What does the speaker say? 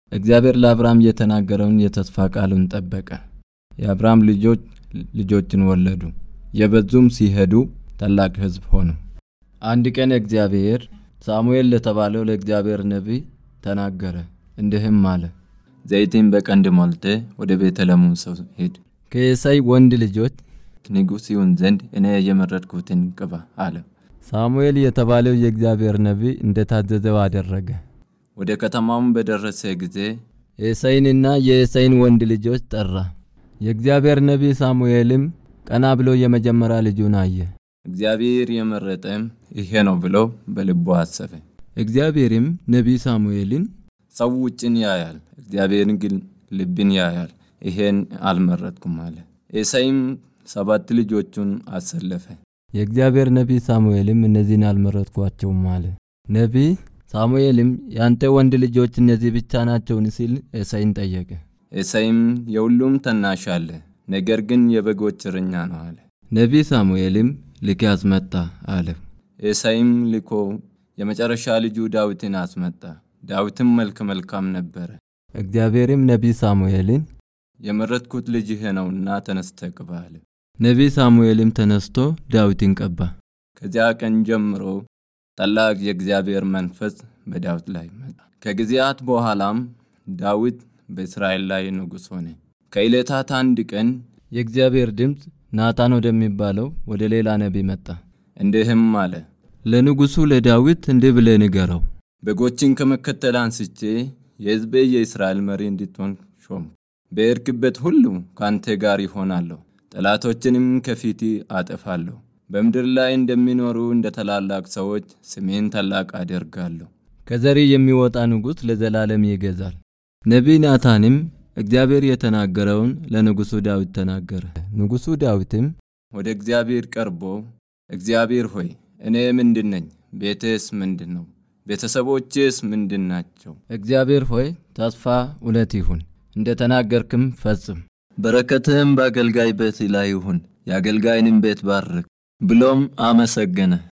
እግዚአብሔር ለአብርሃም የተናገረውን የተስፋ ቃሉን ጠበቀ። የአብርሃም ልጆች ልጆችን ወለዱ፣ የበዙም ሲሄዱ ታላቅ ሕዝብ ሆኑ። አንድ ቀን እግዚአብሔር ሳሙኤል ለተባለው ለእግዚአብሔር ነቢይ ተናገረ፣ እንዲህም አለ። ዘይትን በቀንድ ሞልተ ወደ ቤተልሔም ሰው ሂድ፣ ከየሳይ ወንድ ልጆች ንጉሥ ይሁን ዘንድ እኔ የመረጥኩትን ቅባ አለ። ሳሙኤል የተባለው የእግዚአብሔር ነቢይ እንደታዘዘው አደረገ። ወደ ከተማውም በደረሰ ጊዜ የእሴይንና የእሴይን ወንድ ልጆች ጠራ። የእግዚአብሔር ነቢይ ሳሙኤልም ቀና ብሎ የመጀመሪያ ልጁን አየ። እግዚአብሔር የመረጠም ይሄ ነው ብሎ በልቡ አሰበ። እግዚአብሔርም ነቢይ ሳሙኤልን ሰው ውጭን ያያል፣ እግዚአብሔር ግን ልብን ያያል፣ ይሄን አልመረጥኩም አለ። ኤሳይም ሰባት ልጆቹን አሰለፈ። የእግዚአብሔር ነቢይ ሳሙኤልም እነዚህን አልመረጥኳቸውም አለ። ነቢይ ሳሙኤልም ያንተ ወንድ ልጆች እነዚህ ብቻ ናቸውን? ሲል ኤሳይን ጠየቀ። ኤሳይም የሁሉም ታናሽ አለ፣ ነገር ግን የበጎች እረኛ ነው አለ። ነቢይ ሳሙኤልም ልኬ አስመጣ አለ። ኤሳይም ልኮ የመጨረሻ ልጁ ዳዊትን አስመጣ። ዳዊትም መልከ መልካም ነበረ። እግዚአብሔርም ነቢይ ሳሙኤልን የመረጥኩት ልጅህ ነውና ተነስተህ ቅባ አለ። ነቢይ ሳሙኤልም ተነስቶ ዳዊትን ቀባ። ከዚያ ቀን ጀምሮ ታላቅ የእግዚአብሔር መንፈስ በዳዊት ላይ መጣ። ከጊዜያት በኋላም ዳዊት በእስራኤል ላይ ንጉሥ ሆነ። ከዕለታት አንድ ቀን የእግዚአብሔር ድምፅ ናታን ወደሚባለው ወደ ሌላ ነቢይ መጣ። እንዲህም አለ፣ ለንጉሡ ለዳዊት እንዲህ ብለህ ንገረው፣ በጎችን ከመከተል አንስቼ የሕዝቤ የእስራኤል መሪ እንድትሆን ሾም። በሄድክበት ሁሉ ከአንተ ጋር ይሆናለሁ፣ ጠላቶችንም ከፊት አጠፋለሁ። በምድር ላይ እንደሚኖሩ እንደ ታላላቅ ሰዎች ስሜን ታላቅ አደርጋለሁ። ከዘሪ የሚወጣ ንጉሥ ለዘላለም ይገዛል። ነቢይ ናታንም እግዚአብሔር የተናገረውን ለንጉሡ ዳዊት ተናገረ። ንጉሡ ዳዊትም ወደ እግዚአብሔር ቀርቦ እግዚአብሔር ሆይ እኔ ምንድን ነኝ? ቤቴስ ምንድን ነው? ቤተሰቦቼስ ምንድን ናቸው? እግዚአብሔር ሆይ ተስፋ እውነት ይሁን፣ እንደ ተናገርክም ፈጽም። በረከትህም በአገልጋይ ቤት ላይ ይሁን፣ የአገልጋይንም ቤት ባርክ ብሎም አመሰገነ።